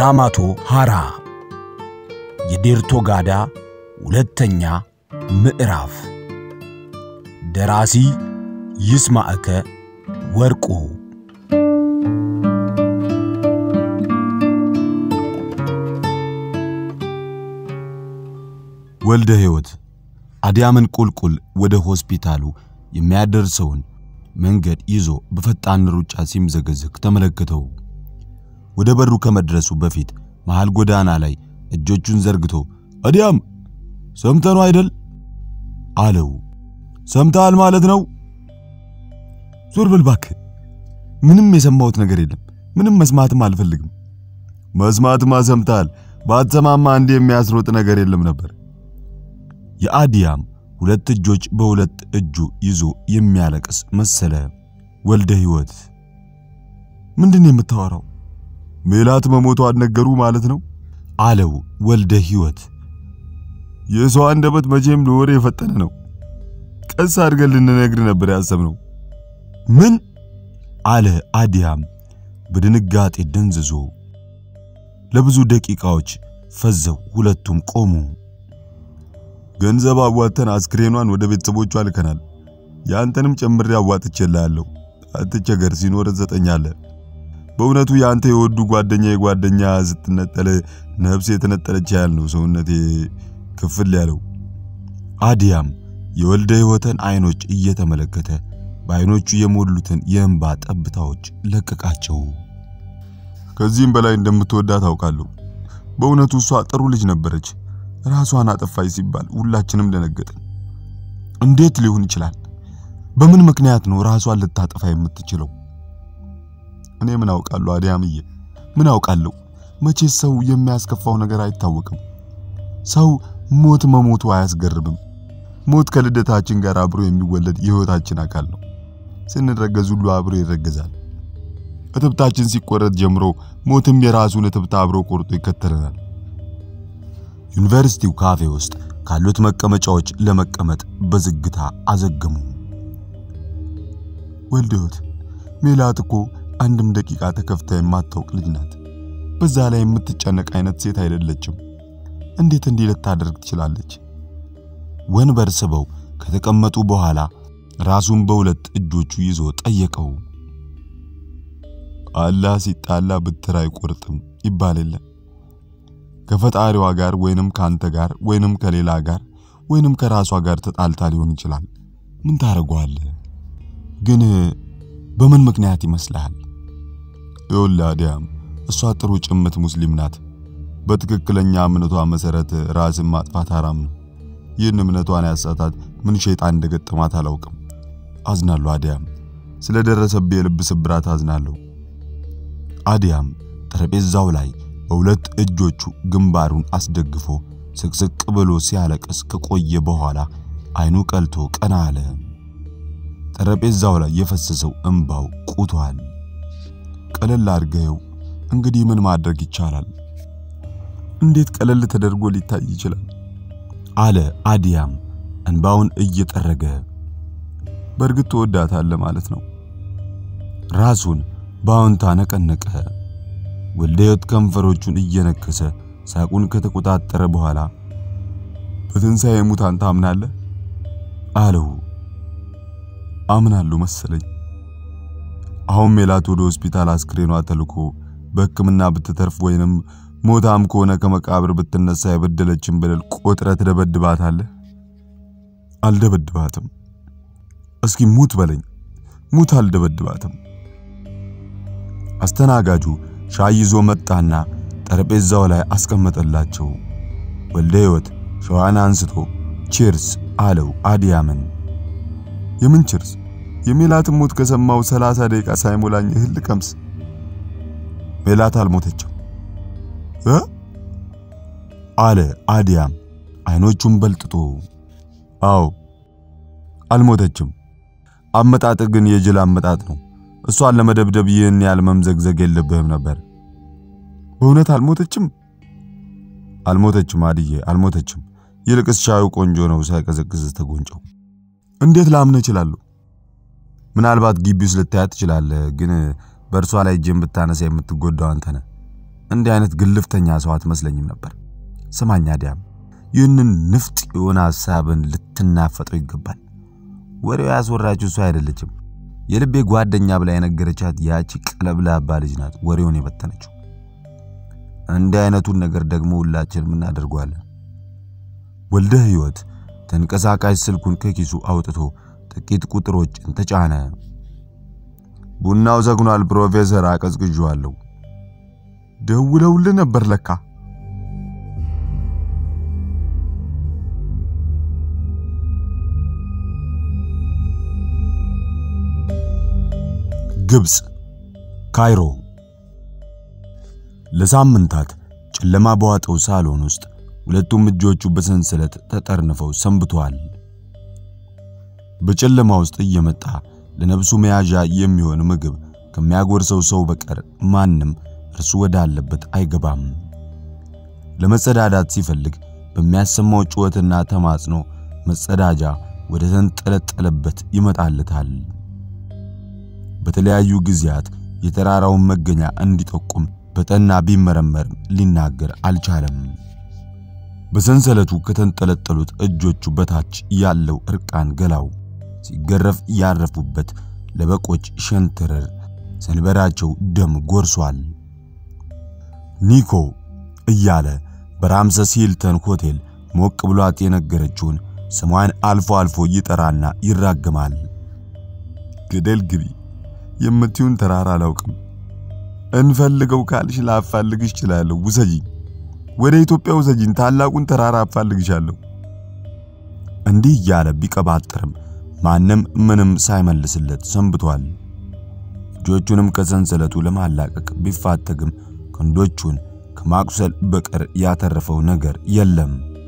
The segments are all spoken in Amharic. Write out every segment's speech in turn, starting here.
ራማቶ ሃራ የዴርቶ ጋዳ ሁለተኛ ምዕራፍ ደራሲ ይስማዕከ ወርቁ ወልደ ሕይወት አዲያምን ቁልቁል ወደ ሆስፒታሉ የሚያደርሰውን መንገድ ይዞ በፈጣን ሩጫ ሲምዘገዘግ ተመለከተው። ወደ በሩ ከመድረሱ በፊት መሃል ጎዳና ላይ እጆቹን ዘርግቶ አዲያም ሰምተነው አይደል አለው። ሰምተሃል ማለት ነው? ዞር በል እባክህ። ምንም የሰማሁት ነገር የለም። ምንም መስማትም አልፈልግም። መስማትማ ሰምተሃል። ባትሰማማ እንዴ የሚያስሮጥ ነገር የለም ነበር። የአዲያም ሁለት እጆች በሁለት እጁ ይዞ የሚያለቅስ መሰለ። ወልደ ሕይወት ምንድን የምታወራው? ሜላት መሞቷን ነገሩ ማለት ነው አለው ወልደ ሕይወት። የሰው አንደበት መቼም ለወሬ የፈጠነ ነው። ቀስ አድርገን ልንነግር ነበር ያሰብነው። ምን አለ አዲያም በድንጋጤ ደንዝዞ። ለብዙ ደቂቃዎች ፈዘው ሁለቱም ቆሙ። ገንዘብ አዋተን አስክሬኗን ወደ ቤተሰቦቿ ልከናል። ያንተንም ጨምሬ አዋጥቼልሃለሁ። አትቸገር፣ ሲኖር ትሰጠኛለህ። በእውነቱ ያንተ የወዱ ጓደኛ የጓደኛ ስትነጠል ነፍስ የተነጠለች ያህል ነው ሰውነቴ ክፍል ያለው። አዲያም የወልደ ሕይወትን አይኖች እየተመለከተ በአይኖቹ የሞሉትን የእንባ ጠብታዎች ለቀቃቸው። ከዚህም በላይ እንደምትወዳት አውቃለሁ። በእውነቱ እሷ ጥሩ ልጅ ነበረች። ራሷን አጠፋች ሲባል ሁላችንም ደነገጥን። እንዴት ሊሆን ይችላል? በምን ምክንያት ነው ራሷን ልታጠፋ የምትችለው? እኔ ምን አውቃለሁ አዲያምዬ፣ ምን አውቃለሁ? መቼ ሰው የሚያስከፋው ነገር አይታወቅም። ሰው ሞት መሞቱ አያስገርምም። ሞት ከልደታችን ጋር አብሮ የሚወለድ የሕይወታችን አካል ነው። ስንረገዝ ሁሉ አብሮ ይረገዛል። እትብታችን ሲቆረጥ ጀምሮ ሞትም የራሱን እትብት አብሮ ቆርጦ ይከተለናል። ዩኒቨርሲቲው ካፌ ውስጥ ካሉት መቀመጫዎች ለመቀመጥ በዝግታ አዘገሙ። ወልደ ሕይወት ሜላት እኮ አንድም ደቂቃ ተከፍታ የማታውቅ ልጅ ናት። በዛ ላይ የምትጨነቅ አይነት ሴት አይደለችም። እንዴት እንዲህ ልታደርግ ትችላለች? ወንበር ስበው ከተቀመጡ በኋላ ራሱን በሁለት እጆቹ ይዞ ጠየቀው። አላህ ሲጣላ ብትር አይቆርጥም ይባል የለ ከፈጣሪዋ ጋር ወይንም ካንተ ጋር ወይንም ከሌላ ጋር ወይንም ከራሷ ጋር ተጣልታ ሊሆን ይችላል። ምን ታደርገዋለህ? ግን በምን ምክንያት ይመስልሃል? ይኸውልህ አዲያም፣ እሷ ጥሩ ጭምት ሙስሊም ናት። በትክክለኛ እምነቷ መሰረት ራስን ማጥፋት ሐራም ነው። ይህን እምነቷን ያሳታት ምን ሸይጣን እንደገጠማት አላውቅም። አዝናለሁ አዲያም፣ ስለደረሰብህ የልብ ስብራት አዝናለሁ። አዲያም ጠረጴዛው ላይ በሁለት እጆቹ ግንባሩን አስደግፎ ስቅስቅ ብሎ ሲያለቅስ ከቆየ በኋላ አይኑ ቀልቶ ቀና አለ። ጠረጴዛው ላይ የፈሰሰው እንባው ቁቷል። ቀለል አድርገው እንግዲህ ምን ማድረግ ይቻላል? እንዴት ቀለል ተደርጎ ሊታይ ይችላል? አለ አዲያም እንባውን እየጠረገ። በእርግጥ ትወዳታለህ ማለት ነው። ራሱን በአዎንታ ነቀነቀ። ወልደ ሕይወት ከንፈሮቹን እየነከሰ ሳቁን ከተቆጣጠረ በኋላ በትንሣኤ ሙታን ታምናለህ? አለው። አምናለሁ መሰለኝ። አሁን ሜላት ወደ ሆስፒታል አስክሬኗ ተልኮ በሕክምና ብትተርፍ ወይንም ሞታም ከሆነ ከመቃብር ብትነሳ የበደለችን በደል ቆጥረህ ትደበድባታለህ? አልደበድባትም። እስኪ ሙት በለኝ። ሙት አልደበድባትም። አስተናጋጁ ሻይ ይዞ መጣና ጠረጴዛው ላይ አስቀመጠላቸው። ወልደ ሕይወት ሸዋን አንስቶ ቺርስ አለው አዲያምን። የምን ቺርስ? የሜላትን ሞት ከሰማው ሰላሳ ደቂቃ ሳይሞላኝ እህል ልቀምስ። ሜላት አልሞተችም እ አለ አዲያም አይኖቹን በልጥጦ። አዎ አልሞተችም። አመጣጥ ግን የጅል አመጣጥ ነው። እሷን ለመደብደብ ይህን ያህል መምዘግዘግ የለብህም ነበር። በእውነት አልሞተችም? አልሞተችም አድዬ አልሞተችም። ይልቅስ ሻዩ ቆንጆ ነው፣ ሳይቀዘቅዝ ተጎንጨው። እንዴት ላምነ እችላለሁ? ምናልባት ግቢ ውስጥ ልታያት ትችላለህ፣ ግን በእርሷ ላይ እጅን ብታነሳ የምትጎዳው አንተ ነህ። እንዲህ አይነት ግልፍተኛ ሰው አትመስለኝም ነበር። ስማኝ አዲያም፣ ይህንን ንፍጥ የሆነ ሐሳብን ልትናፈጠው ይገባል። ወሬው ያስወራችው እሷ አይደለችም። የልቤ ጓደኛ ብላ የነገረቻት ያቺ ቀለብላባ ልጅ ናት ወሬውን የበተነችው። እንዲህ አይነቱን ነገር ደግሞ ሁላችንም እናደርገዋለን። ወልደ ሕይወት ተንቀሳቃሽ ስልኩን ከኪሱ አውጥቶ ጥቂት ቁጥሮችን ተጫነ። ቡናው ዘግኗል ፕሮፌሰር፣ አቀዝቅዤዋለሁ። ደውለውልህ ነበር ለካ። ግብፅ ካይሮ። ለሳምንታት ጨለማ በዋጠው ሳሎን ውስጥ ሁለቱም እጆቹ በሰንሰለት ተጠርንፈው ሰንብተዋል። በጨለማ ውስጥ እየመጣ ለነፍሱ መያዣ የሚሆን ምግብ ከሚያጎርሰው ሰው በቀር ማንም እርሱ ወዳለበት አይገባም። ለመጸዳዳት ሲፈልግ በሚያሰማው ጩኸትና ተማጽኖ መጸዳጃ ወደ ተንጠለጠለበት ይመጣለታል። በተለያዩ ጊዜያት የተራራውን መገኛ እንዲጠቁም በጠና ቢመረመርም ሊናገር አልቻለም። በሰንሰለቱ ከተንጠለጠሉት እጆቹ በታች ያለው እርቃን ገላው ሲገረፍ ያረፉበት ለበቆች ሸንተረር ሰንበራቸው ደም ጎርሷል። ኒኮ እያለ በራምሰስ ሂልተን ሆቴል ሞቅ ብሏት የነገረችውን ስሟን አልፎ አልፎ ይጠራና ይራገማል። ገደል ግቢ የምትዩን ተራራ አላውቅም። እንፈልገው ካልሽ ላፋልግሽ እችላለሁ። ውሰጂኝ፣ ወደ ኢትዮጵያ ውሰጂኝ፣ ታላቁን ተራራ አፋልግሻለሁ። እንዲህ እያለ ቢቀባጥርም ማንም ምንም ሳይመልስለት ሰንብቷል። እጆቹንም ከሰንሰለቱ ለማላቀቅ ቢፋተግም ክንዶቹን ከማቁሰል በቀር ያተረፈው ነገር የለም።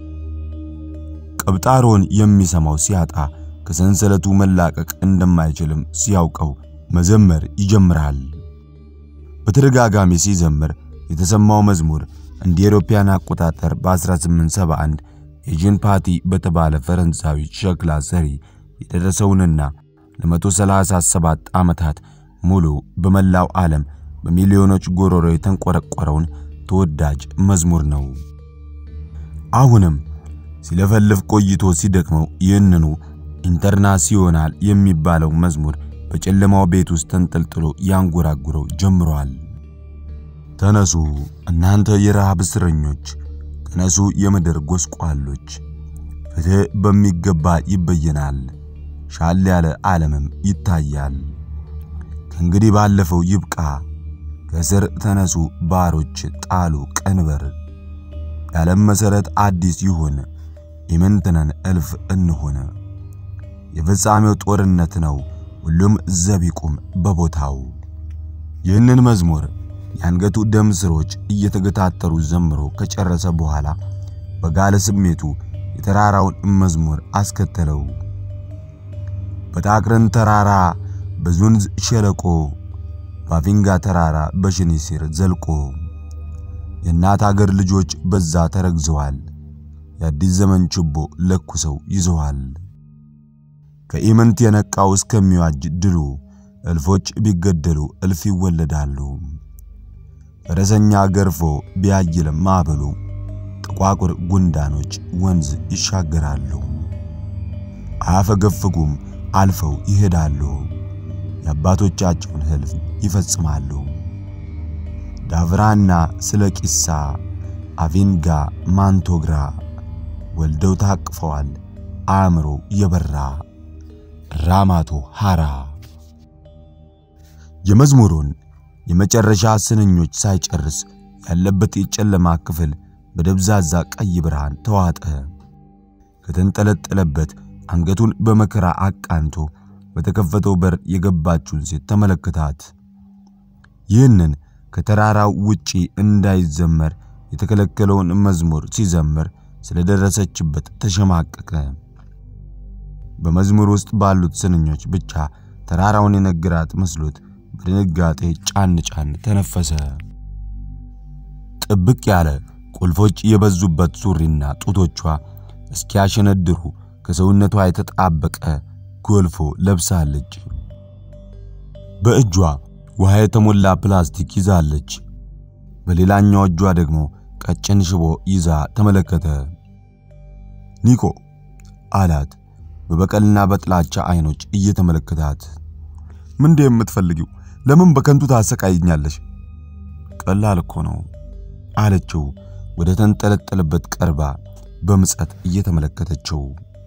ቀብጣሮን የሚሰማው ሲያጣ ከሰንሰለቱ መላቀቅ እንደማይችልም ሲያውቀው መዘመር ይጀምራል። በተደጋጋሚ ሲዘምር የተሰማው መዝሙር እንደ አውሮፓውያን አቆጣጠር በ1871 የጂን ፓቲ በተባለ ፈረንሳዊ ሸክላ ሰሪ የደረሰውንና ለ137 ዓመታት ሙሉ በመላው ዓለም በሚሊዮኖች ጎሮሮ የተንቆረቆረውን ተወዳጅ መዝሙር ነው። አሁንም ሲለፈልፍ ቆይቶ ሲደክመው ይህንኑ ኢንተርናሲዮናል የሚባለው መዝሙር በጨለማው ቤት ውስጥ ተንጠልጥሎ ያንጎራጉረው ጀምሯል። ተነሱ እናንተ የረሃብ እስረኞች፣ ተነሱ የምድር ጎስቋሎች፣ ፍትሕ በሚገባ ይበየናል፣ ሻል ያለ ዓለምም ይታያል። ከእንግዲህ ባለፈው ይብቃ፣ ከስር ተነሱ ባሮች፣ ጣሉ ቀንበር፣ የዓለም መሠረት አዲስ ይሁን፣ ኢምንትነን እልፍ እንሁን። የፍጻሜው ጦርነት ነው፣ ሁሉም ዘብ ይቁም በቦታው። ይህንን መዝሙር የአንገቱ ደም ስሮች እየተገታተሩ ዘምሮ ከጨረሰ በኋላ በጋለ ስሜቱ የተራራውን መዝሙር አስከተለው። በታቅረን ተራራ በዙንዝ ሸለቆ ባፊንጋ ተራራ በሽኒሲር ዘልቆ የእናት አገር ልጆች በዛ ተረግዘዋል። የአዲስ ዘመን ችቦ ለኩሰው ይዘዋል። ከኢምንት የነቃው እስከሚዋጅ ድሉ እልፎች ቢገደሉ እልፍ ይወለዳሉ። ፈረሰኛ ገርፎ ቢያይልም ማዕበሉ ጥቋቁር ጉንዳኖች ወንዝ ይሻገራሉ። አያፈገፍጉም፣ አልፈው ይሄዳሉ። የአባቶቻቸውን ሕልፍ ይፈጽማሉ። ዳቭራና ስለ ቂሳ አቪንጋ ማንቶግራ ወልደው ታቅፈዋል። አእምሮ የበራ ራማቶ ሃራ የመዝሙሩን የመጨረሻ ስንኞች ሳይጨርስ ያለበት የጨለማ ክፍል በደብዛዛ ቀይ ብርሃን ተዋጠ። ከተንጠለጠለበት አንገቱን በመከራ አቃንቶ በተከፈተው በር የገባችውን ሴት ተመለከታት። ይህንን ከተራራው ውጪ እንዳይዘመር የተከለከለውን መዝሙር ሲዘምር ስለደረሰችበት ተሸማቀቀ። በመዝሙር ውስጥ ባሉት ስንኞች ብቻ ተራራውን የነገራት መስሎት በድንጋጤ ጫን ጫን ተነፈሰ። ጥብቅ ያለ ቁልፎች የበዙበት ሱሪና ጡቶቿ እስኪያሸነድሩ ከሰውነቷ የተጣበቀ ጎልፎ ለብሳለች። በእጇ ውሃ የተሞላ ፕላስቲክ ይዛለች። በሌላኛው እጇ ደግሞ ቀጭን ሽቦ ይዛ ተመለከተ። ኒኮ አላት በበቀልና በጥላቻ አይኖች እየተመለከታት። ምንድን የምትፈልጊው? ለምን በከንቱ ታሰቃይኛለሽ? ቀላል እኮ ነው አለችው ወደ ተንጠለጠለበት ቀርባ በምጸት እየተመለከተችው።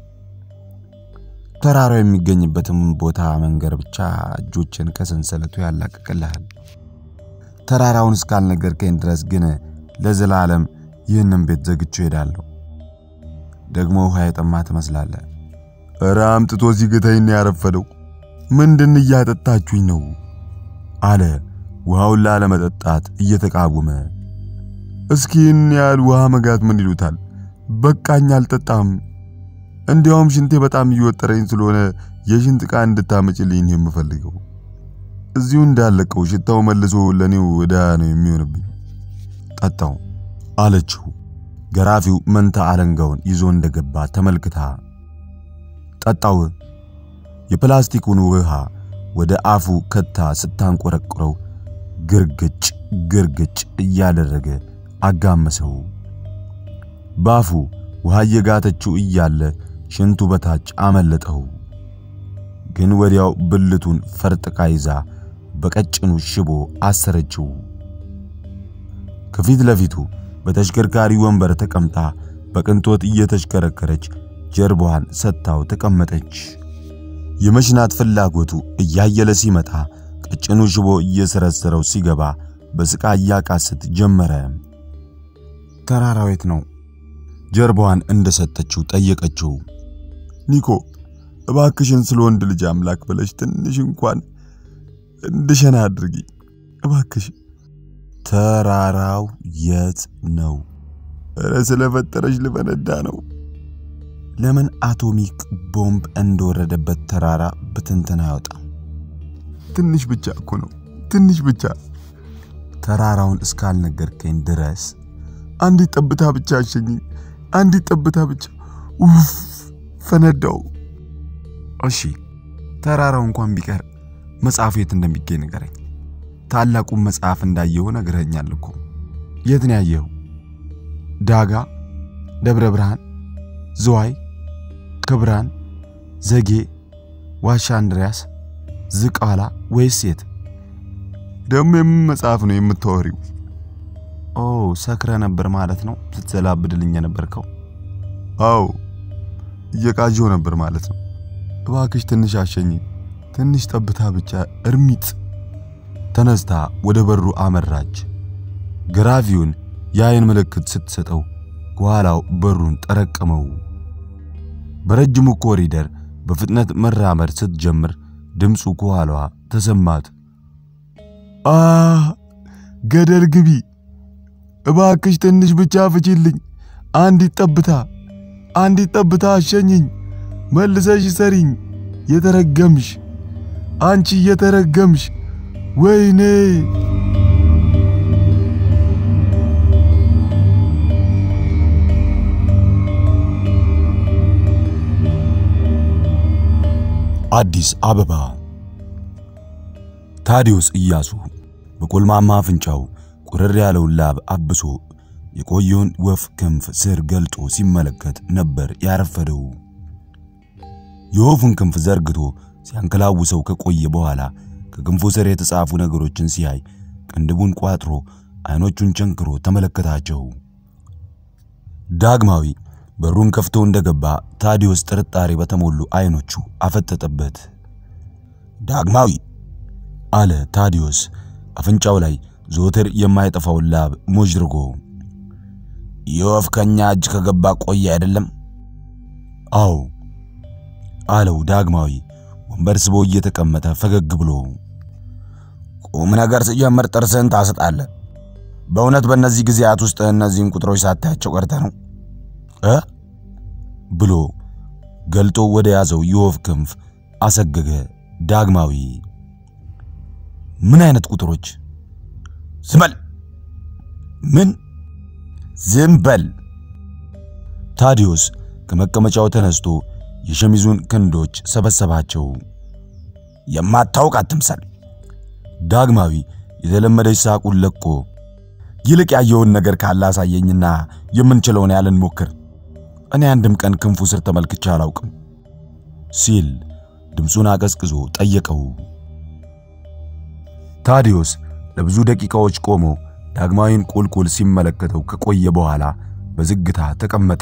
ተራራው የሚገኝበትም ቦታ መንገር ብቻ እጆችን ከሰንሰለቱ ያላቅቅልሃል። ተራራውን እስካልነገርከኝ ድረስ ግን ለዘላለም ይህንን ቤት ዘግቼው ሄዳለሁ። ደግሞ ውሃ የጠማ ትመስላለህ። እረ አምጥቶ ሲግተኝ ነው ያረፈደው። ምንድን እያጠጣችሁኝ ነው? አለ ውሃውን ላለመጠጣት እየተቃወመ። እስኪ ይህን ያህል ውሃ መጋት ምን ይሉታል? በቃኝ፣ አልጠጣም። እንዲያውም ሽንቴ በጣም እየወጠረኝ ስለሆነ የሽንት ዕቃ እንድታመጭልኝ ነው የምፈልገው። እዚሁ እንዳለቀው ሽታው መልሶ ለኔው ዕዳ ነው የሚሆንብኝ። ጠጣው አለችው። ገራፊው መንታ አለንጋውን ይዞ እንደገባ ተመልክታ ጠጣው። የፕላስቲኩን ውሃ ወደ አፉ ከታ ስታንቆረቁረው ግርግጭ ግርግጭ እያደረገ አጋመሰው። ባፉ ውሃ እየጋተችው እያለ ሽንቱ በታች አመለጠው። ግን ወዲያው ብልቱን ፈርጥቃ ይዛ በቀጭኑ ሽቦ አሰረችው። ከፊት ለፊቱ በተሽከርካሪ ወንበር ተቀምጣ በቅንጦት እየተሽከረከረች ጀርባዋን ሰጥታው ተቀመጠች። የመሽናት ፍላጎቱ እያየለ ሲመጣ ቀጭኑ ሽቦ እየሰረሰረው ሲገባ በስቃ እያቃስት ጀመረ። ተራራው የት ነው? ጀርባዋን እንደሰጠችው ጠየቀችው። ኒኮ እባክሽን ስለ ወንድ ልጅ አምላክ ብለሽ ትንሽ እንኳን እንድሸና አድርጊ እባክሽ። ተራራው የት ነው? እረ ስለፈጠረሽ ልፈነዳ ነው። ለምን አቶሚክ ቦምብ እንደወረደበት ተራራ ብትንትን አይወጣም? ትንሽ ብቻ እኮ ነው፣ ትንሽ ብቻ። ተራራውን እስካልነገርከኝ ድረስ አንዲት ጠብታ ብቻ አሸኝኝ፣ አንዲት ጠብታ ብቻ። ኡፍ ፈነዳው። እሺ ተራራው እንኳን ቢቀር መጽሐፉ የት እንደሚገኝ ንገረኝ። ታላቁን መጽሐፍ እንዳየው ነግረኛል እኮ። የት ነው ያየኸው? ዳጋ፣ ደብረ ብርሃን፣ ዝዋይ፣ ክብራን፣ ዘጌ፣ ዋሻ አንድሪያስ፣ ዝቃላ ወይስ የት? ደግሞ የምን መጽሐፍ ነው የምታወሪው? ኦ ሰክረ ነበር ማለት ነው ስትዘላብድልኝ የነበርከው? አዎ እየቃዠው ነበር ማለት ነው። እባክሽ ትንሽ አሸኝ፣ ትንሽ ጠብታ ብቻ እርሚጥ። ተነስታ ወደ በሩ አመራች። ገራፊውን የአይን ምልክት ስትሰጠው ከኋላው በሩን ጠረቀመው። በረጅሙ ኮሪደር በፍጥነት መራመድ ስትጀምር ድምፁ ከኋላዋ ተሰማት። አ ገደል ግቢ እባክሽ ትንሽ ብቻ ፍቺልኝ፣ አንዲት ጠብታ አንዲት ጠብታ አሸኝኝ፣ መልሰሽ ሰሪኝ፣ የተረገምሽ አንቺ የተረገምሽ ወይኔ አዲስ አበባ ታዲዮስ ኢያሱ በቆልማማ አፍንጫው ቁርር ያለውን ላብ አብሶ የቆየውን ወፍ ክንፍ ስር ገልጦ ሲመለከት ነበር ያረፈደው። የወፉን ክንፍ ዘርግቶ ሲያንከላውሰው ከቆየ በኋላ ከክንፉ ስር የተጻፉ ነገሮችን ሲያይ ቅንድቡን ቋጥሮ አይኖቹን ቸንክሮ ተመለከታቸው። ዳግማዊ በሩን ከፍቶ እንደገባ ታዲዮስ ጥርጣሬ በተሞሉ አይኖቹ አፈጠጠበት። ዳግማዊ አለ ታዲዮስ አፍንጫው ላይ ዘወትር የማይጠፋውን ላብ ሞጅርጎ። የወፍ ከኛ እጅ ከገባ ቆየ አይደለም? አዎ አለው ዳግማዊ ወንበር ስቦ እየተቀመጠ ፈገግ ብሎ። ቁም ነገር ስጀምር ጥርስህን ታስጣለህ። በእውነት በእነዚህ ጊዜያት ውስጥ እነዚህን ቁጥሮች ሳታያቸው ቀርተ ነው እ ብሎ ገልጦ ወደ ያዘው የወፍ ክንፍ አሰገገ ዳግማዊ። ምን አይነት ቁጥሮች? ዝም በል! ምን? ዝም በል! ታዲዮስ ከመቀመጫው ተነስቶ የሸሚዙን ክንዶች ሰበሰባቸው። የማታውቅ አትምሰል። ዳግማዊ የተለመደች ሳቁን ለቆ ይልቅ ያየውን ነገር ካለ አሳየኝና የምንችለውን ያህል እንሞክር። እኔ አንድም ቀን ክንፉ ስር ተመልክቼ አላውቅም ሲል ድምፁን አቀዝቅዞ ጠየቀው። ታዲዮስ ለብዙ ደቂቃዎች ቆሞ ዳግማዊን ቁልቁል ሲመለከተው ከቆየ በኋላ በዝግታ ተቀመጠ።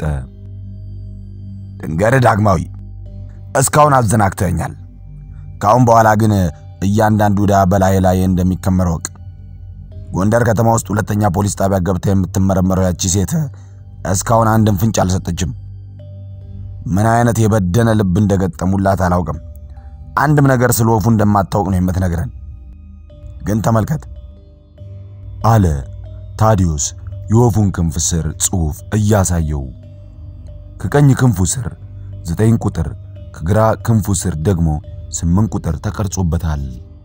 ድንገር ዳግማዊ፣ እስካሁን አዘናግተኛል። ከአሁን በኋላ ግን እያንዳንዱ ዕዳ በላይ ላይ እንደሚከመር ወቅ ጎንደር ከተማ ውስጥ ሁለተኛ ፖሊስ ጣቢያ ገብታ የምትመረመረው ያቺ ሴት እስካሁን አንድም ፍንጭ አልሰጠችም። ምን አይነት የበደነ ልብ እንደገጠሙላት አላውቅም። አንድም ነገር ስለ ወፉ እንደማታውቅ ነው የምትነግረን። ግን ተመልከት አለ ታዲዮስ የወፉን ክንፍ ስር ጽሑፍ እያሳየው። ከቀኝ ክንፉ ስር ዘጠኝ ቁጥር ከግራ ክንፉ ስር ደግሞ ስምንት ቁጥር ተቀርጾበታል።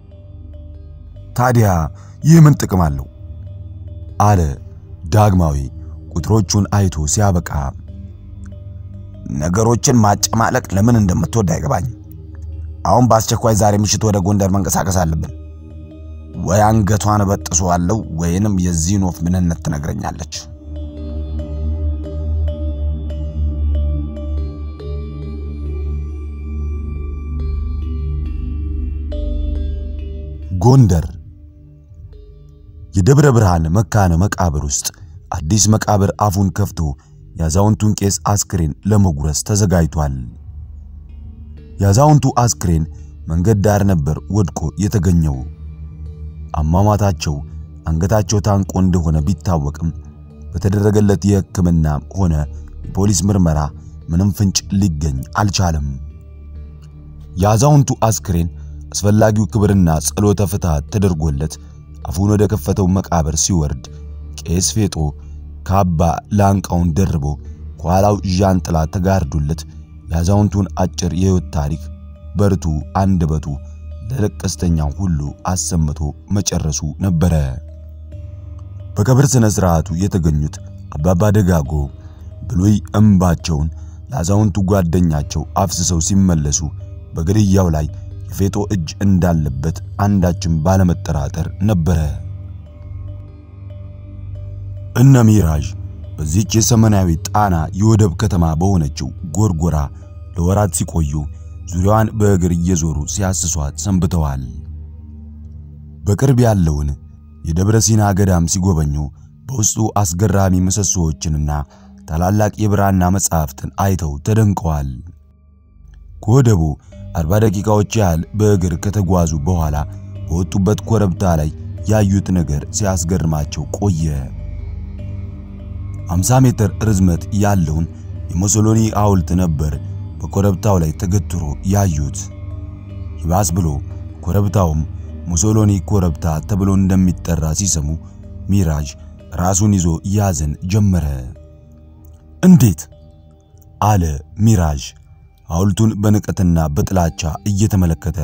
ታዲያ ይህ ምን ጥቅም አለው? አለ ዳግማዊ ቁጥሮቹን አይቶ ሲያበቃ። ነገሮችን ማጨማለቅ ለምን እንደምትወድ አይገባኝም። አሁን በአስቸኳይ ዛሬ ምሽት ወደ ጎንደር መንቀሳቀስ አለብን። ወይ አንገቷን በጥሷለሁ ወይንም የዚህን ወፍ ምንነት ትነግረኛለች። ጎንደር የደብረ ብርሃን መካነ መቃብር ውስጥ አዲስ መቃብር አፉን ከፍቶ የአዛውንቱን ቄስ አስክሬን ለመጉረስ ተዘጋጅቷል። የአዛውንቱ አስክሬን መንገድ ዳር ነበር ወድቆ የተገኘው። አሟሟታቸው አንገታቸው ታንቆ እንደሆነ ቢታወቅም በተደረገለት የሕክምና ሆነ የፖሊስ ምርመራ ምንም ፍንጭ ሊገኝ አልቻለም። የአዛውንቱ አስክሬን አስፈላጊው ክብርና ጸሎተ ፍትሐት ተደርጎለት አፉን ወደ ከፈተው መቃብር ሲወርድ ቄስ ፌጦ ካባ ላንቃውን ደርቦ ከኋላው ዣንጥላ ተጋርዶለት የአዛውንቱን አጭር የሕይወት ታሪክ በርቱ አንደበቱ ለለቀስተኛው ሁሉ አሰምቶ መጨረሱ ነበረ። በቀብር ሥነ ሥርዓቱ የተገኙት አባባ ደጋጎ ብሉይ እምባቸውን ለአዛውንቱ ጓደኛቸው አፍስሰው ሲመለሱ በግድያው ላይ የፌጦ እጅ እንዳለበት አንዳችም ባለመጠራጠር ነበረ። እነ ሚራዥ በዚህች የሰሜናዊ ጣና የወደብ ከተማ በሆነችው ጎርጎራ ለወራት ሲቆዩ ዙሪያዋን በእግር እየዞሩ ሲያስሷት ሰንብተዋል። በቅርብ ያለውን የደብረ ሲና ገዳም ሲጎበኙ በውስጡ አስገራሚ ምሰሶዎችንና ታላላቅ የብራና መጻሕፍትን አይተው ተደንቀዋል። ከወደቡ አርባ ደቂቃዎች ያህል በእግር ከተጓዙ በኋላ በወጡበት ኮረብታ ላይ ያዩት ነገር ሲያስገርማቸው ቆየ። 50 ሜትር ርዝመት ያለውን የሙሶሎኒ ሐውልት ነበር በኮረብታው ላይ ተገትሮ ያዩት። ይባስ ብሎ ኮረብታውም ሙሶሎኒ ኮረብታ ተብሎ እንደሚጠራ ሲሰሙ ሚራዥ ራሱን ይዞ ያዘን ጀመረ። እንዴት? አለ ሚራዥ ሐውልቱን በንቀትና በጥላቻ እየተመለከተ።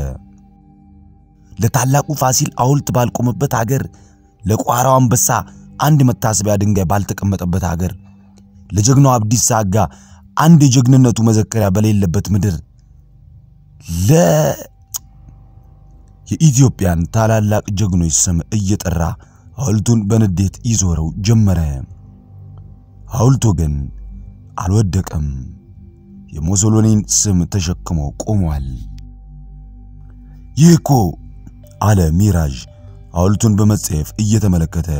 ለታላቁ ፋሲል ሐውልት ባልቆመበት አገር፣ ለቋራው አንበሳ አንድ መታሰቢያ ድንጋይ ባልተቀመጠበት አገር፣ ለጀግናው አብዲሳ አጋ አንድ የጀግንነቱ መዘከሪያ በሌለበት ምድር ለ የኢትዮጵያን ታላላቅ ጀግኖች ስም እየጠራ ሐውልቱን በንዴት ይዞረው ጀመረ። ሐውልቱ ግን አልወደቀም። የሙሶሎኒን ስም ተሸክሞ ቆሟል። ይህ እኮ አለ ሚራዥ ሐውልቱን በመጸየፍ እየተመለከተ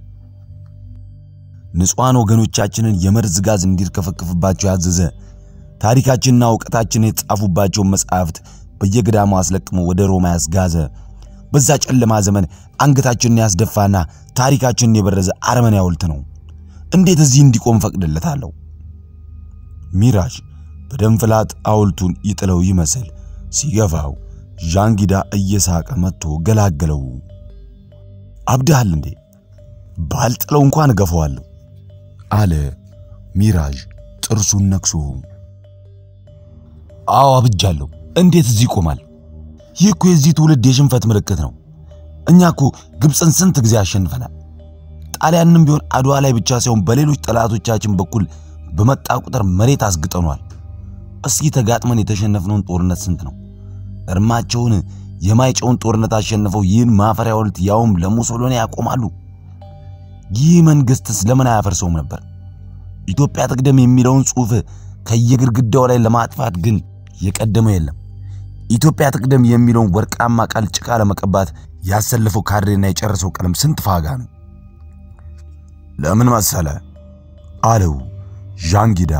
ንጹሐን ወገኖቻችንን የመርዝ ጋዝ እንዲርከፈክፍባቸው ያዘዘ ታሪካችንና እውቀታችን የተጻፉባቸውን መጻሕፍት በየገዳሙ አስለቅሞ ወደ ሮማ ያስጋዘ በዛ ጨለማ ዘመን አንገታችንን ያስደፋና ታሪካችንን የበረዘ አረመኔ ሐውልት ነው። እንዴት እዚህ እንዲቆም ፈቅድለታለሁ? ሚራዥ በደም ፍላት ሐውልቱን ይጥለው ይመስል ሲገፋው ዣንጊዳ እየሳቀ መጥቶ ገላገለው። አብድሃል እንዴ? ባልጥለው እንኳን እገፈዋለሁ አለ ሚራዥ ጥርሱን ነክሶ። አዎ አብጃለሁ። እንዴት እዚህ ይቆማል? ይህ እኮ የዚህ ትውልድ የሽንፈት ምልክት ነው። እኛ እኮ ግብፅን ስንት ጊዜ አሸንፈናል። ጣሊያንም ቢሆን አድዋ ላይ ብቻ ሳይሆን በሌሎች ጠላቶቻችን በኩል በመጣ ቁጥር መሬት አስግጠኗል። እስኪ ተጋጥመን የተሸነፍነውን ጦርነት ስንት ነው? እርማቸውን የማይጨውን ጦርነት አሸንፈው ይህን ማፈሪያ ሐውልት ያውም ለሙሶሎኒ ያቆማሉ። ይህ መንግስትስ ለምን አያፈርሰውም ነበር? ኢትዮጵያ ትቅደም የሚለውን ጽሑፍ ከየግድግዳው ላይ ለማጥፋት ግን የቀደመው የለም። ኢትዮጵያ ትቅደም የሚለውን ወርቃማ ቃል ጭቃ ለመቀባት ያሰለፈው ካድሬና የጨረሰው ቀለም ስንት ፋጋ ነው። ለምን መሰለ አለው ዣንጊዳ።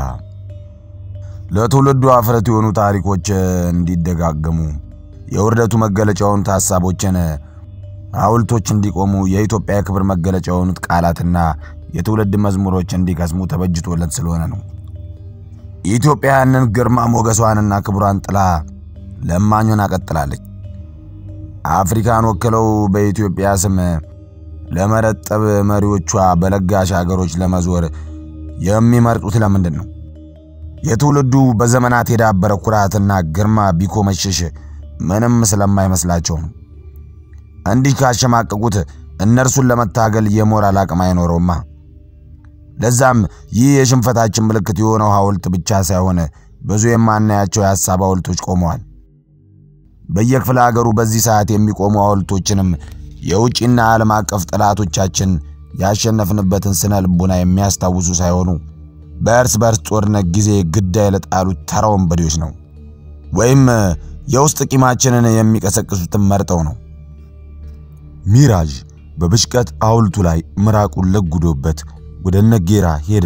ለትውልዱ አፍረት የሆኑ ታሪኮች እንዲደጋገሙ የውርደቱ መገለጫ የሆኑት ሐሳቦችን ሐውልቶች እንዲቆሙ የኢትዮጵያ የክብር መገለጫ የሆኑት ቃላትና የትውልድ መዝሙሮች እንዲከስሙ ተበጅቶለት ስለሆነ ነው። ኢትዮጵያ ያንን ግርማ ሞገሷንና ክብሯን ጥላ ለማኙን አቀጥላለች። አፍሪካን ወክለው በኢትዮጵያ ስም ለመረጠብ መሪዎቿ በለጋሽ አገሮች ለመዞር የሚመርጡት ለምንድን ነው? የትውልዱ በዘመናት የዳበረ ኩራትና ግርማ ቢኮመሽሽ ምንም ስለማይመስላቸው ነው። እንዲህ ካሸማቀቁት እነርሱን ለመታገል የሞራል አቅም አይኖረውማ። ለዛም ይህ የሽንፈታችን ምልክት የሆነው ሐውልት ብቻ ሳይሆን ብዙ የማናያቸው የሐሳብ ሐውልቶች ቆመዋል። በየክፍለ ሀገሩ በዚህ ሰዓት የሚቆሙ ሐውልቶችንም የውጭና ዓለም አቀፍ ጠላቶቻችን ያሸነፍንበትን ስነ ልቦና የሚያስታውሱ ሳይሆኑ በእርስ በርስ ጦርነት ጊዜ ግዳይ ለጣሉት ተራ ወንበዴዎች ነው፣ ወይም የውስጥ ቂማችንን የሚቀሰቅሱትን መርጠው ነው። ሚራዥ በብሽቀት ሐውልቱ ላይ ምራቁን ለጉዶበት ወደ ነጌራ ሄደ።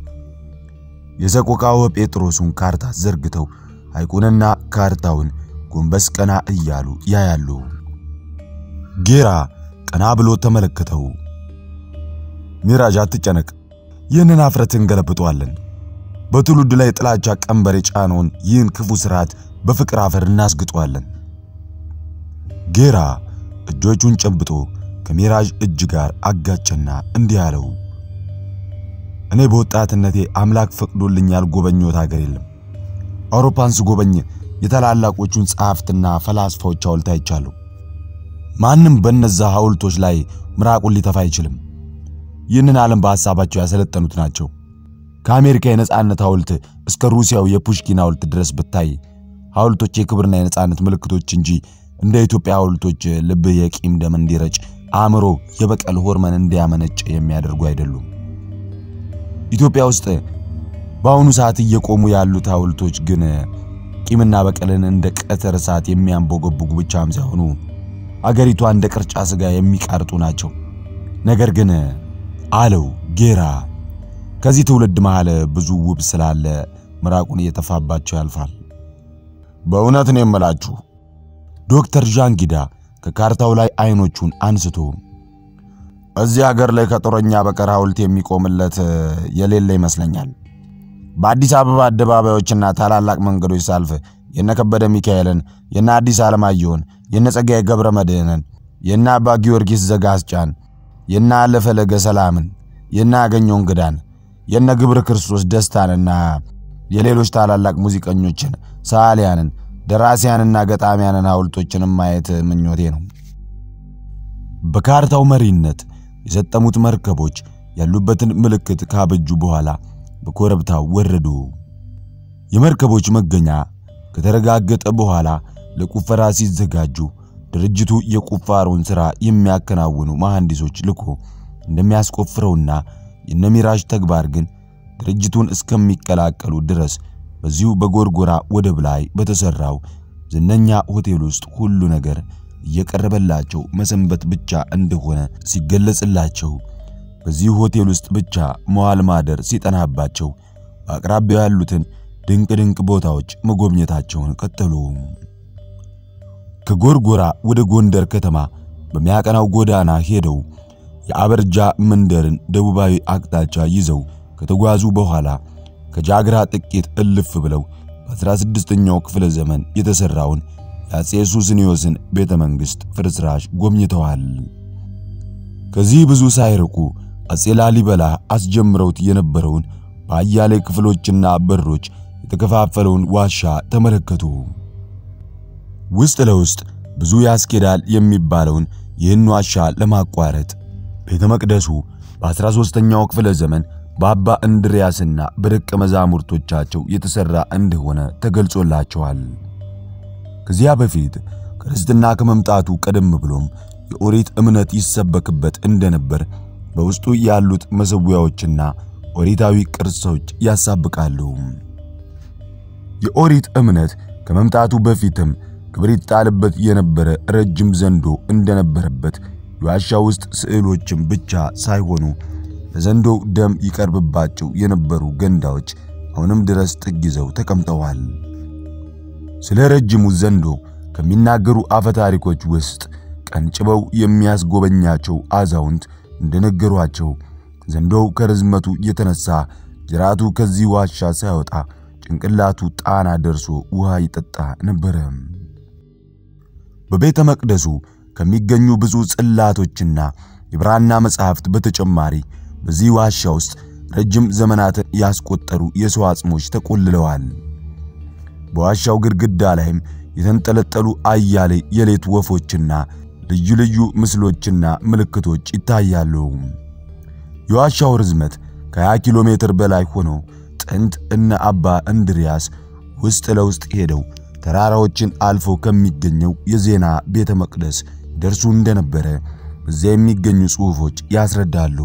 የሰቆቃወ ጴጥሮሱን ካርታ ዘርግተው ሐይቁንና ካርታውን ጎንበስ ቀና እያሉ ያያሉ። ጌራ ቀና ብሎ ተመለከተው። ሚራዥ አትጨነቅ፣ ይህንን አፍረት እንገለብጠዋለን። በትውልድ ላይ ጥላቻ ቀንበር የጫነውን ይህን ክፉ ስርዓት በፍቅር አፈር እናስግጠዋለን። ጌራ እጆቹን ጨብጦ ከሚራዥ እጅ ጋር አጋጨና እንዲህ አለው። እኔ በወጣትነቴ አምላክ ፈቅዶልኝ ያልጎበኘሁት ሀገር የለም። አውሮፓን ስጎበኝ የታላላቆቹን ጸሐፍትና ፈላስፋዎች ሐውልት አይቻለሁ። ማንም በነዛ ሐውልቶች ላይ ምራቁን ሊተፋ አይችልም። ይህንን ዓለም በሐሳባቸው ያሰለጠኑት ናቸው። ከአሜሪካ የነጻነት ሐውልት እስከ ሩሲያው የፑሽኪን ሐውልት ድረስ ብታይ ሐውልቶች የክብርና የነጻነት ምልክቶች እንጂ እንደ ኢትዮጵያ ሐውልቶች ልብህ የቂም ደም እንዲረጭ፣ አእምሮ የበቀል ሆርመን እንዲያመነጭ የሚያደርጉ አይደሉም። ኢትዮጵያ ውስጥ በአሁኑ ሰዓት እየቆሙ ያሉት ሐውልቶች ግን ቂምና በቀልን እንደ ቀትር እሳት የሚያንቦገቡጉ ብቻም ሳይሆኑ አገሪቷ እንደ ቅርጫ ሥጋ የሚቃርጡ ናቸው። ነገር ግን አለው ጌራ ከዚህ ትውልድ መሃል ብዙ ውብ ስላለ ምራቁን እየተፋባቸው ያልፋል። በእውነት ነው የምላችሁ። ዶክተር ዣንጊዳ ከካርታው ላይ አይኖቹን አንስቶ እዚህ ሀገር ላይ ከጦረኛ በቀር ሐውልት የሚቆምለት የሌለ ይመስለኛል። በአዲስ አበባ አደባባዮችና ታላላቅ መንገዶች ሳልፍ የነ ከበደ ሚካኤልን፣ የነ አዲስ ዓለማየሁን፣ የነ ጸጋዬ ገብረ መድኅንን፣ የነ አባ ጊዮርጊስ ዘጋስጫን፣ የነ አለፈለገ ሰላምን፣ የነ አገኘው እንግዳን፣ የነ ግብረ ክርስቶስ ደስታንና የሌሎች ታላላቅ ሙዚቀኞችን፣ ሰዓሊያንን፣ ደራሲያንና ገጣሚያንን ሐውልቶችንም ማየት ምኞቴ ነው። በካርታው መሪነት የሰጠሙት መርከቦች ያሉበትን ምልክት ካበጁ በኋላ በኮረብታው ወረዱ። የመርከቦች መገኛ ከተረጋገጠ በኋላ ለቁፈራ ሲዘጋጁ ድርጅቱ የቁፋሮን ሥራ የሚያከናውኑ መሐንዲሶች ልኮ እንደሚያስቆፍረውና የነሚራዥ ተግባር ግን ድርጅቱን እስከሚቀላቀሉ ድረስ በዚሁ በጎርጎራ ወደብ ላይ በተሰራው ዝነኛ ሆቴል ውስጥ ሁሉ ነገር እየቀረበላቸው መሰንበት ብቻ እንደሆነ ሲገለጽላቸው በዚህ ሆቴል ውስጥ ብቻ መዋል ማደር ሲጠናባቸው በአቅራቢያው ያሉትን ድንቅ ድንቅ ቦታዎች መጎብኘታቸውን ቀጠሉ። ከጎርጎራ ወደ ጎንደር ከተማ በሚያቀናው ጎዳና ሄደው የአበርጃ መንደርን ደቡባዊ አቅጣጫ ይዘው ከተጓዙ በኋላ ከጃግራ ጥቂት እልፍ ብለው በ16ኛው ክፍለ ዘመን የተሰራውን የአጼ ሱስንዮስን ቤተ መንግሥት ፍርስራሽ ጎብኝተዋል። ከዚህ ብዙ ሳይርቁ አጼ ላሊበላ አስጀምረውት የነበረውን በአያሌ ክፍሎችና በሮች የተከፋፈለውን ዋሻ ተመለከቱ። ውስጥ ለውስጥ ብዙ ያስኬዳል የሚባለውን ይህን ዋሻ ለማቋረጥ ቤተ መቅደሱ በ13ኛው ክፍለ ዘመን በአባ እንድርያስና በደቀ መዛሙርቶቻቸው የተሠራ እንደሆነ ተገልጾላቸዋል። ከዚያ በፊት ክርስትና ከመምጣቱ ቀደም ብሎም የኦሪት እምነት ይሰበክበት እንደነበር በውስጡ ያሉት መሠዊያዎችና ኦሪታዊ ቅርሶች ያሳብቃሉ። የኦሪት እምነት ከመምጣቱ በፊትም ክብር ይጣልበት የነበረ ረጅም ዘንዶ እንደነበረበት የዋሻ ውስጥ ስዕሎችም ብቻ ሳይሆኑ ለዘንዶው ደም ይቀርብባቸው የነበሩ ገንዳዎች አሁንም ድረስ ጥግ ይዘው ተቀምጠዋል። ስለ ረጅሙ ዘንዶ ከሚናገሩ አፈታሪኮች ውስጥ ቀንጭበው የሚያስጎበኛቸው አዛውንት እንደነገሯቸው ዘንዶው ከርዝመቱ የተነሳ ጅራቱ ከዚህ ዋሻ ሳይወጣ ጭንቅላቱ ጣና ደርሶ ውሃ ይጠጣ ነበረ። በቤተ መቅደሱ ከሚገኙ ብዙ ጽላቶችና የብራና መጻሕፍት በተጨማሪ በዚህ ዋሻ ውስጥ ረጅም ዘመናትን ያስቆጠሩ የሰው አጽሞች ተቆልለዋል። በዋሻው ግድግዳ ላይም የተንጠለጠሉ አያሌ የሌት ወፎችና ልዩ ልዩ ምስሎችና ምልክቶች ይታያሉ። የዋሻው ርዝመት ከ20 ኪሎ ሜትር በላይ ሆኖ ጥንት እነ አባ እንድሪያስ ውስጥ ለውስጥ ሄደው ተራራዎችን አልፎ ከሚገኘው የዜና ቤተ መቅደስ ደርሱ እንደነበረ በዚያ የሚገኙ ጽሑፎች ያስረዳሉ።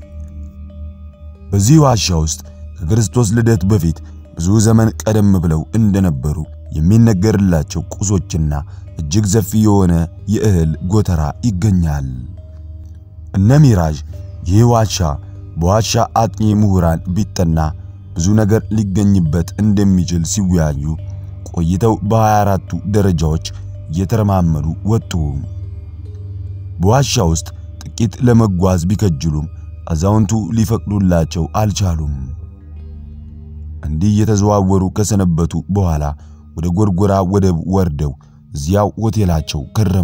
በዚህ ዋሻ ውስጥ ከክርስቶስ ልደት በፊት ብዙ ዘመን ቀደም ብለው እንደነበሩ የሚነገርላቸው ቁሶችና እጅግ ሰፊ የሆነ የእህል ጎተራ ይገኛል። እነ ሚራዥ ይህ ዋሻ በዋሻ አጥኚ ምሁራን ቢጠና ብዙ ነገር ሊገኝበት እንደሚችል ሲወያዩ ቆይተው በ24ቱ ደረጃዎች እየተረማመዱ ወጡ። በዋሻ ውስጥ ጥቂት ለመጓዝ ቢከጅሉም አዛውንቱ ሊፈቅዱላቸው አልቻሉም። እንዲህ እየተዘዋወሩ ከሰነበቱ በኋላ ወደ ጎርጎራ ወደብ ወርደው እዚያው ሆቴላቸው ከረሙ።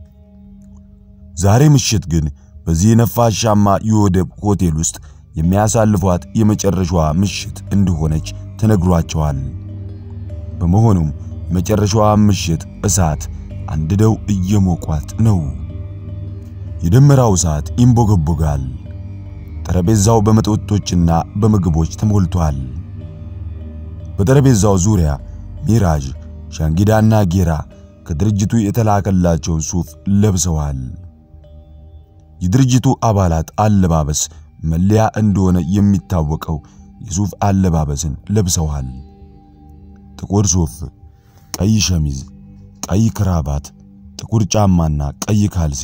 ዛሬ ምሽት ግን በዚህ ነፋሻማ የወደብ ሆቴል ውስጥ የሚያሳልፏት የመጨረሻዋ ምሽት እንደሆነች ተነግሯቸዋል። በመሆኑም የመጨረሻዋ ምሽት እሳት አንድደው እየሞቋት ነው። የደመራው እሳት ይንቦገቦጋል። ጠረጴዛው በመጠጦችና በምግቦች ተሞልቷል። በጠረጴዛው ዙሪያ ሚራዥ፣ ሻንጊዳና ጌራ ከድርጅቱ የተላከላቸውን ሱፍ ለብሰዋል። የድርጅቱ አባላት አለባበስ መለያ እንደሆነ የሚታወቀው የሱፍ አለባበስን ለብሰዋል። ጥቁር ሱፍ፣ ቀይ ሸሚዝ፣ ቀይ ክራባት፣ ጥቁር ጫማና ቀይ ካልሲ።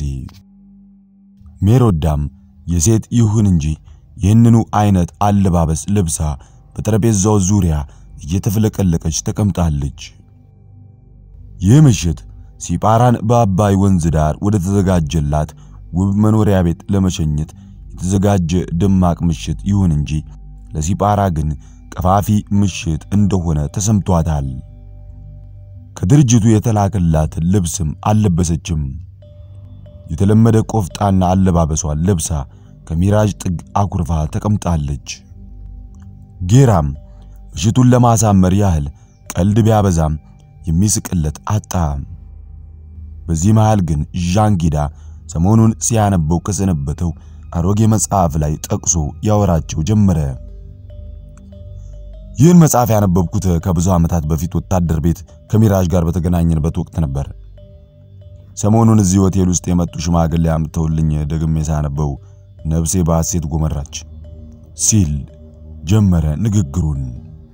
ሜሮዳም የሴት ይሁን እንጂ ይህንኑ አይነት አለባበስ ለብሳ በጠረጴዛው ዙሪያ እየተፍለቀለቀች ተቀምጣለች። ይህ ምሽት ሲጳራን በአባይ ወንዝ ዳር ወደ ተዘጋጀላት ውብ መኖሪያ ቤት ለመሸኘት የተዘጋጀ ደማቅ ምሽት ይሁን እንጂ ለሲጳራ ግን ቀፋፊ ምሽት እንደሆነ ተሰምቷታል። ከድርጅቱ የተላከላትን ልብስም አልለበሰችም። የተለመደ ቆፍጣና አለባበሷን ለብሳ ከሚራዥ ጥግ አኩርፋ ተቀምጣለች። ጌራም ምሽቱን ለማሳመር ያህል ቀልድ ቢያበዛም የሚስቅለት አጣ። በዚህ መሃል ግን ዣንጊዳ ሰሞኑን ሲያነበው ከሰነበተው አሮጌ መጽሐፍ ላይ ጠቅሶ ያወራቸው ጀመረ። ይህን መጽሐፍ ያነበብኩት ከብዙ ዓመታት በፊት ወታደር ቤት ከሚራዥ ጋር በተገናኘንበት ወቅት ነበር። ሰሞኑን እዚህ ሆቴል ውስጥ የመጡ ሽማግሌ አምጥተውልኝ ደግሜ ሳነበው ነፍሴ በሐሴት ጎመራች ሲል ጀመረ ንግግሩን።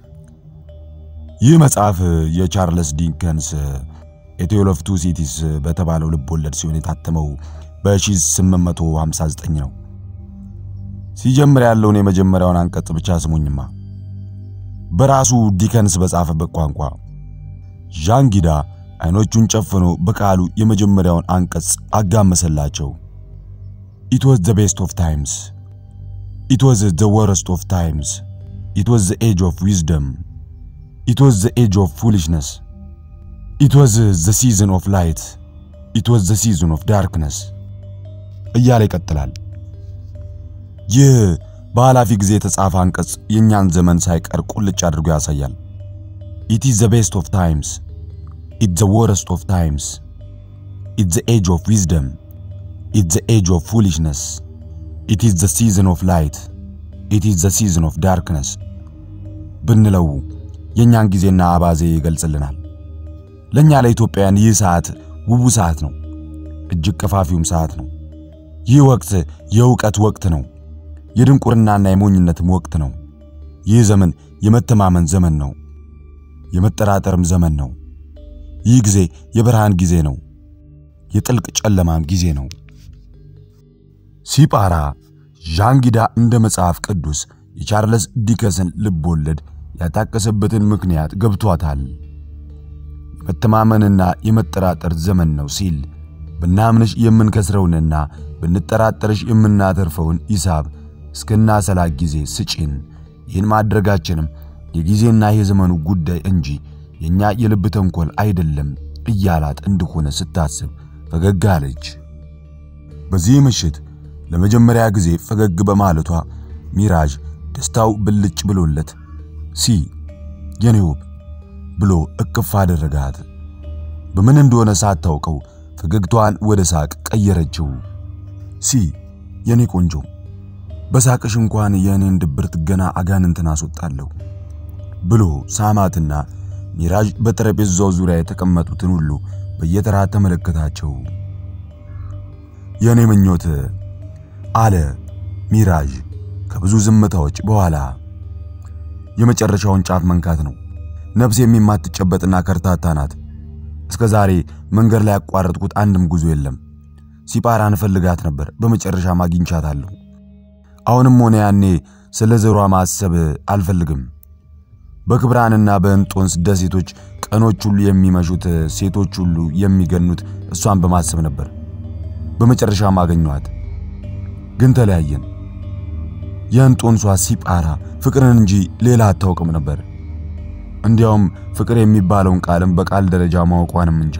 ይህ መጽሐፍ የቻርለስ ዲከንስ ኤቴል ኦፍ ቱ ሲቲስ በተባለው ልብ ወለድ ሲሆን የታተመው በ1859 ነው። ሲጀምር ያለውን የመጀመሪያውን አንቀጽ ብቻ ስሙኝማ። በራሱ ዲከንስ በጻፈበት ቋንቋ ዣንጊዳ አይኖቹን ጨፍኖ በቃሉ የመጀመሪያውን አንቀጽ አጋመሰላቸው። ኢት ዋዝ ዘ ቤስት ኦፍ ታይምስ ኢት ዋዝ ዘ ወረስት ኦፍ ታይምስ ኢት ዋዝ ዘ ኤጅ ኦፍ ዊዝደም ኢት ዋዝ ዘ ኤጅ ኦፍ ፉሊሽነስ ኢት ዋዝ ዘ ሲዝን ኦፍ ላይት ኢት ዋዝ ዘ ሲዝን ኦፍ ዳርክነስ እያለ ይቀጥላል። ይህ በኃላፊ ጊዜ የተጻፈ አንቀጽ የእኛን ዘመን ሳይቀር ቁልጭ አድርጎ ያሳያል። ኢት ኢዝ ዘ ቤስት ኦፍ ታይምስ ኢት ዘ ወረስት ኦፍ ታይምስ ኢት ዘ ኤጅ ኦፍ ዊዝደም ኢት ዘ ኤጅ ኦፍ ፉሊሽነስ ኢት ኢዝ ዘ ሲዝን ኦፍ ላይት ኢት ኢዝ ዘ ሲዝን ኦፍ ዳርክነስ ብንለው የእኛን ጊዜና አባዜ ይገልጽልናል። ለእኛ ለኢትዮጵያውያን ይህ ሰዓት ውቡ ሰዓት ነው። እጅግ ቀፋፊውም ሰዓት ነው። ይህ ወቅት የእውቀት ወቅት ነው። የድንቁርናና የሞኝነትም ወቅት ነው። ይህ ዘመን የመተማመን ዘመን ነው። የመጠራጠርም ዘመን ነው። ይህ ጊዜ የብርሃን ጊዜ ነው። የጥልቅ ጨለማም ጊዜ ነው። ሲጳራ ዣንጊዳ እንደ መጽሐፍ ቅዱስ የቻርለስ ዲከንስን ልብ ወለድ ያጣቀሰበትን ምክንያት ገብቷታል። የመተማመንና የመጠራጠር ዘመን ነው ሲል ብናምንሽ የምንከስረውንና ብንጠራጠርሽ የምናተርፈውን ሂሳብ እስክናሰላ ጊዜ ስጪን። ይህን ማድረጋችንም የጊዜና የዘመኑ ጉዳይ እንጂ የእኛ የልብ ተንኮል አይደለም እያላት እንደሆነ ስታስብ ፈገግ አለች። በዚህ ምሽት ለመጀመሪያ ጊዜ ፈገግ በማለቷ ሚራዥ ደስታው ብልጭ ብሎለት ሲ የኔ ውብ ብሎ እቅፍ አደረጋት። በምን እንደሆነ ሳታውቀው ፈገግታዋን ወደ ሳቅ ቀየረችው። ሲ የኔ ቆንጆ በሳቅሽ እንኳን የእኔን ድብርት ገና አጋንንትን አስወጣለሁ ብሎ ሳማትና ሚራዥ በጠረጴዛው ዙሪያ የተቀመጡትን ሁሉ በየተራ ተመለከታቸው። የእኔ ምኞት አለ ሚራዥ ከብዙ ዝምታዎች በኋላ የመጨረሻውን ጫፍ መንካት ነው። ነፍስ የማትጨበጥና ከርታታ ናት። እስከ ዛሬ መንገድ ላይ ያቋረጥኩት አንድም ጉዞ የለም። ሲጳራን እፈልጋት ነበር፣ በመጨረሻም አግኝቻታለሁ። አሁንም ሆነ ያኔ ስለ ዘሯ ማሰብ አልፈልግም። በክብራንና በእንጦንስ ደሴቶች ቀኖች ሁሉ የሚመሹት፣ ሴቶች ሁሉ የሚገኑት እሷን በማሰብ ነበር። በመጨረሻም አገኘኋት፣ ግን ተለያየን። የእንጦንሷ ሲጳራ ፍቅርን እንጂ ሌላ አታውቅም ነበር። እንዲያውም ፍቅር የሚባለውን ቃልም በቃል ደረጃ ማወቋንም እንጃ።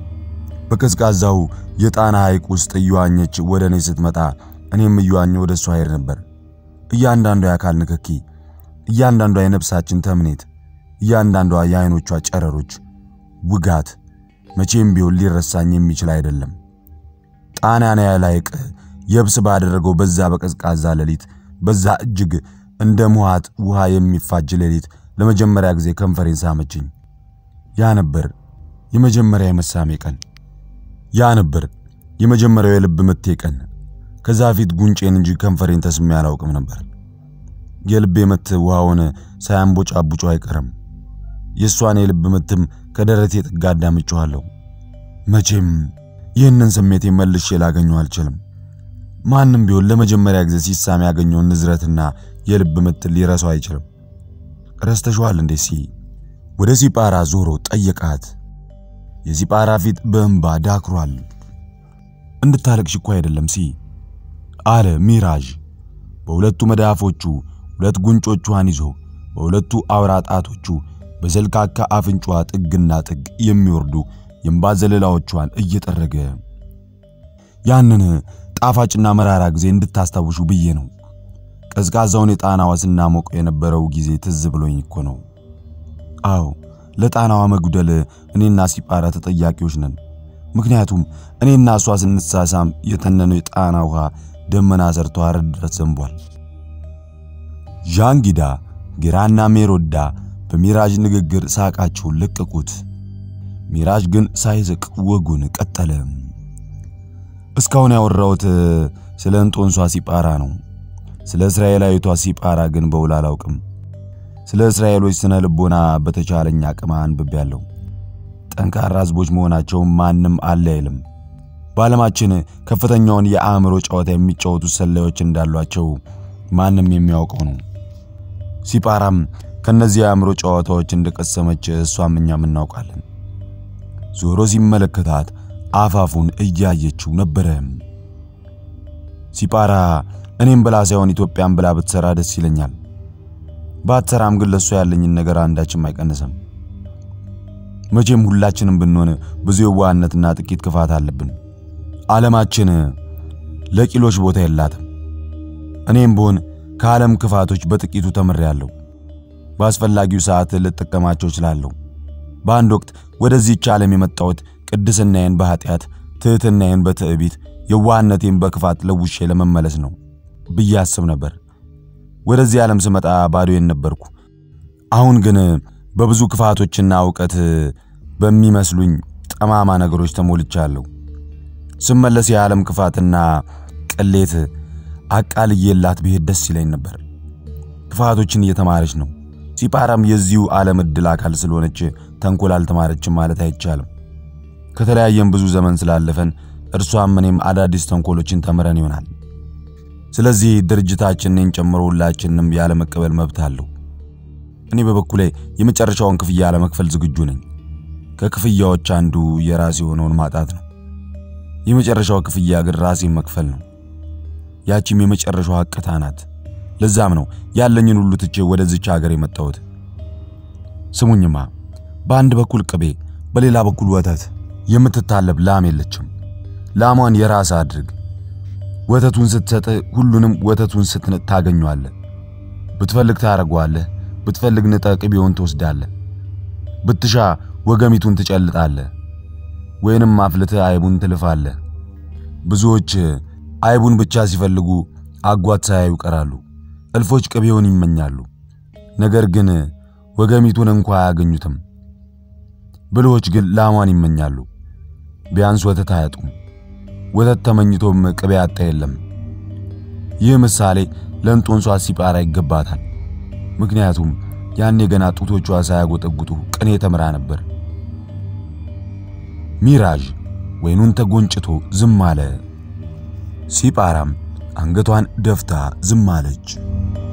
በቀዝቃዛው የጣና ሐይቅ ውስጥ እየዋኘች ወደ እኔ ስትመጣ እኔም እየዋኘሁ ወደ እሷ ሄድ ነበር። እያንዳንዷ የአካል ንክኪ፣ እያንዳንዷ የነፍሳችን ተምኔት፣ እያንዳንዷ የዓይኖቿ ጨረሮች ውጋት መቼም ቢሆን ሊረሳኝ የሚችል አይደለም። ጣናን ያለ ሐይቅ የብስ ባደረገው በዛ በቀዝቃዛ ሌሊት በዛ እጅግ እንደ ሙሃት ውሃ የሚፋጅ ሌሊት ለመጀመሪያ ጊዜ ከንፈሬን ሳመችኝ። ያ ነበር የመጀመሪያ የመሳሜ ቀን። ያ ነበር የመጀመሪያው የልብ ምቴ ቀን። ከዛ ፊት ጉንጬን እንጂ ከንፈሬን ተስሜ አላውቅም ነበር። የልቤ ምት ውሃውን ሳያንቦጫቡጮ አይቀርም። የእሷን የልብ ምትም ከደረቴ ጥጋ አዳምጬዋለሁ። መቼም ይህንን ስሜቴ መልሼ ላገኘው አልችልም። ማንም ቢሆን ለመጀመሪያ ጊዜ ሲሳም ያገኘውን ንዝረትና የልብ ምት ሊረሳው አይችልም። ረስተሽዋል እንዴ? ሲ ወደ ሲጳራ ዞሮ ጠየቃት። የሲጳራ ፊት በእንባ ዳክሯል። እንድታለቅሽ እኮ አይደለም ሲ አለ ሚራዥ በሁለቱ መዳፎቹ ሁለት ጉንጮቿን ይዞ በሁለቱ አውራ ጣቶቹ በዘልካካ አፍንጫዋ ጥግና ጥግ የሚወርዱ የእንባ ዘለላዎቿን እየጠረገ ያንን ጣፋጭና መራራ ጊዜ እንድታስታውሹ ብዬ ነው። ቀዝቃዛውን የጣናዋ ስናሞቀው የነበረው ጊዜ ትዝ ብሎኝ እኮ ነው። አዎ ለጣናዋ መጉደል እኔና ሲጳራ ተጠያቂዎች ነን። ምክንያቱም እኔና እሷ ስንሳሳም የተነነው የጣና ውሃ ደመና ሰርቶ አረድ ድረስ ዘንቧል። ዣንጊዳ ጌራና ሜሮዳ በሚራዥ ንግግር ሳቃቸውን ለቀቁት። ሚራዥ ግን ሳይስቅ ወጉን ቀጠለ። እስካሁን ያወራሁት ስለ እንጦንሷ ሲጳራ ነው። ስለ እስራኤላዊቷ ሲጳራ ግን በውል አላውቅም። ስለ እስራኤሎች ስነ ልቦና በተቻለኝ አቅም አንብቤያለሁ። ጠንካራ ሕዝቦች መሆናቸውን ማንም አለ አይልም። በዓለማችን ከፍተኛውን የአእምሮ ጨዋታ የሚጫወቱ ሰላዮች እንዳሏቸው ማንም የሚያውቀው ነው። ሲጳራም ከነዚህ የአእምሮ ጨዋታዎች እንደቀሰመች እሷም እኛም እናውቃለን። ዞሮ ሲመለከታት አፋፉን እያየችው ነበረ። ሲጳራ እኔም ብላ ሳይሆን ኢትዮጵያን ብላ ብትሰራ ደስ ይለኛል። ባትሰራም ግን ለእሷ ያለኝን ነገር አንዳችም አይቀንስም። መቼም ሁላችንም ብንሆን ብዙ የዋህነትና ጥቂት ክፋት አለብን። ዓለማችን ለቂሎች ቦታ የላትም። እኔም ብሆን ከዓለም ክፋቶች በጥቂቱ ተምሬያለሁ። በአስፈላጊው ሰዓት ልጠቀማቸው እችላለሁ። በአንድ ወቅት ወደዚህች ዓለም የመጣሁት ቅድስናዬን በኃጢአት ትሕትናዬን በትዕቢት የዋህነቴን በክፋት ለውሼ ለመመለስ ነው ብዬ አስብ ነበር። ወደዚህ ዓለም ስመጣ ባዶዬን ነበርኩ። አሁን ግን በብዙ ክፋቶችና እውቀት በሚመስሉኝ ጠማማ ነገሮች ተሞልቻለሁ። ስመለስ የዓለም ክፋትና ቅሌት አቃልዬላት ብሄድ ደስ ይለኝ ነበር። ክፋቶችን እየተማረች ነው። ሲጳራም የዚሁ ዓለም ዕድል አካል ስለሆነች ተንኮል አልተማረችም ማለት አይቻልም። ከተለያየም ብዙ ዘመን ስላለፈን እርሷም እኔም አዳዲስ ተንኮሎችን ተምረን ይሆናል። ስለዚህ ድርጅታችን እኔን ጨምሮ ሁላችንንም ያለመቀበል መብት አለው። እኔ በበኩሌ የመጨረሻውን ክፍያ ለመክፈል ዝግጁ ነኝ። ከክፍያዎች አንዱ የራሴ የሆነውን ማጣት ነው። የመጨረሻው ክፍያ ግን ራሴን መክፈል ነው። ያቺም የመጨረሻዋ እቅታ ናት። ለዛም ነው ያለኝን ሁሉ ትቼ ወደዚች ሀገር የመጣሁት። ስሙኝማ፣ በአንድ በኩል ቅቤ፣ በሌላ በኩል ወተት የምትታለብ ላም የለችም። ላሟን የራስ አድርግ። ወተቱን ስትሰጥ ሁሉንም ወተቱን ስትንጥ ታገኘዋለህ። ብትፈልግ ታረገዋለህ፣ ብትፈልግ ንጠ ቅቤውን ትወስዳለህ። ብትሻ ወገሚቱን ትጨልጣለህ፣ ወይንም አፍልተህ አይቡን ትልፋለህ። ብዙዎች አይቡን ብቻ ሲፈልጉ አጓት ሳያዩ ይቀራሉ። እልፎች ቅቤውን ይመኛሉ፣ ነገር ግን ወገሚቱን እንኳ አያገኙትም። ብልሆች ግን ላሟን ይመኛሉ፣ ቢያንስ ወተት አያጡም። ወተት ተመኝቶም ቅቤ ያጣ የለም። ይህ ምሳሌ ለእንጦንሷ ሲጳራ ይገባታል። ምክንያቱም ያኔ ገና ጡቶቿ ሳያጎጠጉጡ ቅኔ ተምራ ነበር። ሚራዥ ወይኑን ተጎንጭቶ ዝም አለ። ሲጳራም አንገቷን ደፍታ ዝም አለች።